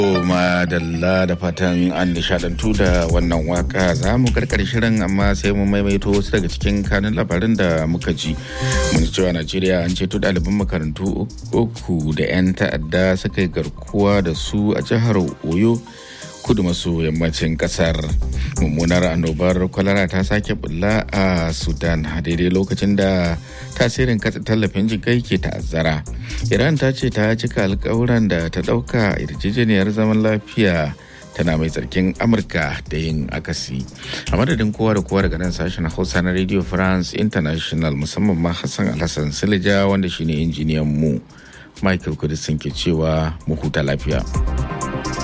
madalla da fatan an nishadantu da wannan waka za mu karkar shirin amma sai mu maimaito wasu daga cikin kanun labarin da muka ji mun cewa najeriya an ceto ɗaliban makarantu uku da 'yan ta'adda suka yi garkuwa da su a jihar oyo kudu maso yammacin kasar mummunar annobar kwalara ta sake bulla a sudan a daidai lokacin da tasirin katsa tallafin jikai ke ta'azzara iran ta ce ta cika alkawuran da ta dauka yarjejeniyar zaman lafiya tana mai tsarkin amurka da yin akasi a madadin kowa da kowa daga nan sashen hausa na radio france international musamman ma hassan alhassan silija wanda shine injiniyan mu michael kudisin ke cewa mu huta lafiya